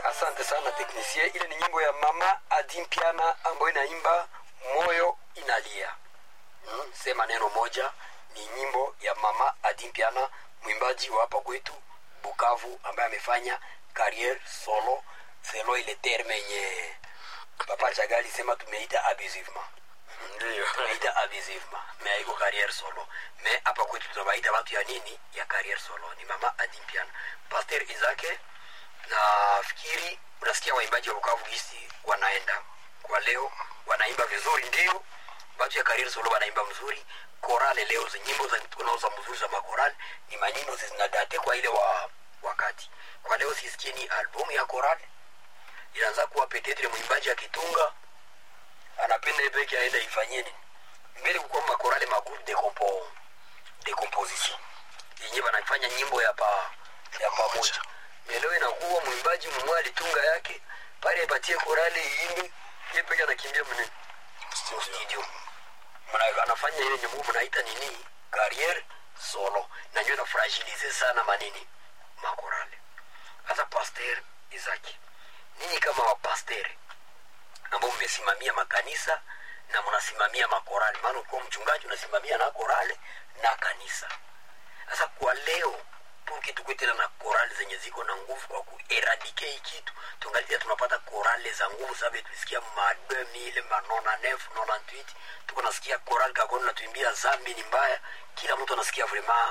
asante sana teknisie ile ni nyimbo ya mama adimpiana ambayo inaimba moyo inalia mm, sema neno moja ni nyimbo ya mama adimpiana mwimbaji wa hapa kwetu bukavu ambaye amefanya carriere solo selo ile terme yenye papa chagali sema tumeita abusivement ndio tunaita abusivement me haiko carriere solo me hapa kwetu tunawaita watu ya nini ya carriere solo ni mama adimpiana paster izake nafikiri unasikia waimbaji wa bukavu gisi wanaenda kwa leo wanaimba vizuri ndio watu ya carriere solo wanaimba mzuri korale leo zi nyimbo za tunauza mzuri za makorale ni manyimbo zinadate kwa ile wa wakati kwa leo sisikie ni albumu ya korale inaanza kuwa petetre mwimbaji akitunga anapenda yeye peke aende ifanyie nini mbele kukuwa makorale magroupe de compo de composition yenye wanafanya nyimbo ya pa ya pamoja meleo inakuwa mwimbaji mmoja alitunga yake pale apatie korale iimbe yeye peke anakimbia mnene studio Mna- anafanya ile nyimbo mnaita nini carriere solo na nyo inafragilize sana manini makorale hasa pasteur izaki ninyi kama wapasteri ambao mmesimamia makanisa na mnasimamia makorali maana ukiwa mchungaji unasimamia na korale na kanisa sasa kwa leo puki tukue tena na korali zenye ziko na nguvu kwa kueradike hii kitu tungalia tunapata korale za nguvu sababu tulisikia ma 2000 ma 99 98 tuko nasikia korali kakoni natuimbia zambi ni mbaya kila mtu anasikia vraiment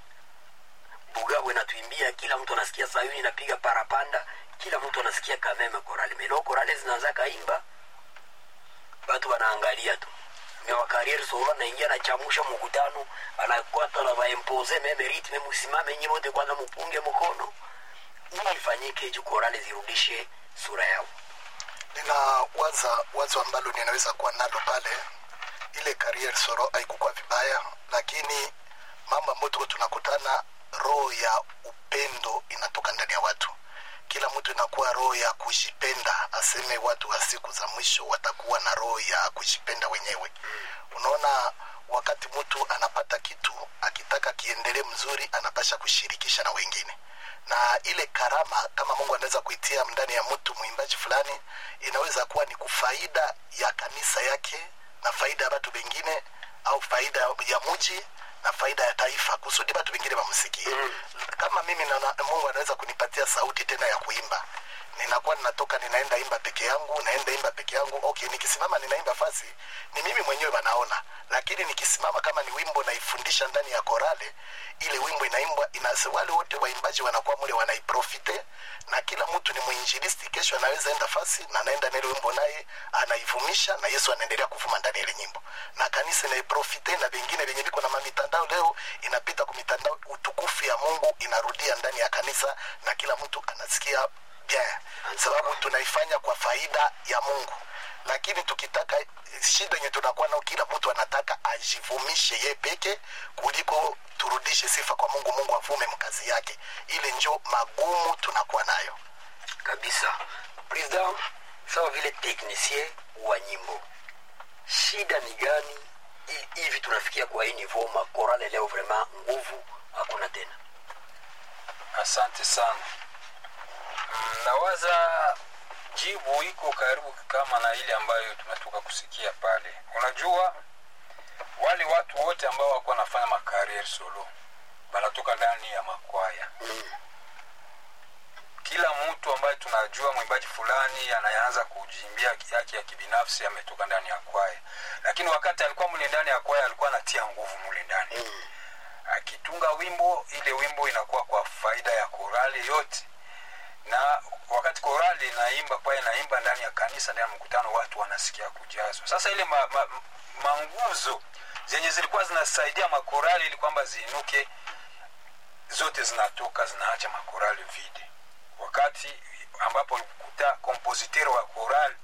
bugabwe natuimbia kila mtu anasikia sayuni inapiga parapanda kila mtu anasikia kameme korali meno korale zinaanza kaimba watu wanaangalia tu mewakarieri solo anaingia anachamusha mkutano anakwata na vaempoze meme ritme musimame nyi wote kwanza mupunge mkono nini ifanyike juu korale zirudishe sura yao nina waza wazo ambalo ninaweza kuwa nalo pale ile career soro haikukuwa vibaya lakini mambo ambayo tuko tunakutana roho ya upendo inatoka ndani ya watu kila mtu inakuwa roho ya kujipenda aseme watu wa siku za mwisho watakuwa na roho ya kujipenda wenyewe unaona wakati mtu anapata kitu akitaka kiendelee mzuri anapasha kushirikisha na wengine na ile karama kama mungu anaweza kuitia ndani ya mtu mwimbaji fulani inaweza kuwa ni kufaida ya kanisa yake na faida ya watu wengine au faida ya muji na faida ya taifa kusudi watu wengine wamsikie kama mimi na, mungu anaweza kunipatia sauti tena ya kuimba ninakuwa ninatoka ninaenda imba peke yangu naenda imba peke yangu okay nikisimama ninaimba fasi ni mimi mwenyewe wanaona lakini nikisimama kama ni wimbo naifundisha ndani ya korale ile wimbo inaimbwa ina wale wote waimbaji wanakuwa mule wanaiprofite na kila mtu ni mwinjilisti kesho anaweza enda fasi na anaenda na ile wimbo naye anaivumisha na yesu anaendelea kuvuma ndani ya ile nyimbo na kanisa inaiprofite na vingine vyenye viko na mamitandao leo inapita kumitandao utukufu ya mungu inarudia ndani ya kanisa na kila mtu anasikia bien sababu tunaifanya kwa faida ya mungu lakini tukitaka shida yenye tunakuwa nao kila mtu anataka ajivumishe ye peke kuliko turudishe sifa kwa mungu mungu avume mkazi yake ile njo magumu tunakuwa nayo kabisa president sawa vile teknicien wa nyimbo shida ni gani Hi- hivi tunafikia kwa hii nivo makorale leo vraiment nguvu hakuna tena asante sana Mm, nawaza jibu iko karibu kama na ile ambayo tunatoka kusikia pale unajua wale watu wote ambao wako wanafanya makarier solo wanatoka ndani ya makwaya kila mtu ambaye tunajua mwimbaji fulani anayeanza kujiimbia yake ya kibinafsi ametoka ndani ya kwaya lakini wakati alikuwa mle ndani ya kwaya alikuwa anatia nguvu mule ndani akitunga wimbo ile wimbo inakuwa kwa faida ya korali yote na wakati korali inaimba kwaya inaimba ndani ya kanisa ndani ya mkutano watu wanasikia kujazwa sasa ile ma, ma, manguzo zenye zilikuwa zinasaidia makorali ili kwamba ziinuke zote zinatoka zinaacha makorali vide wakati ambapo kuta kompositero wa korali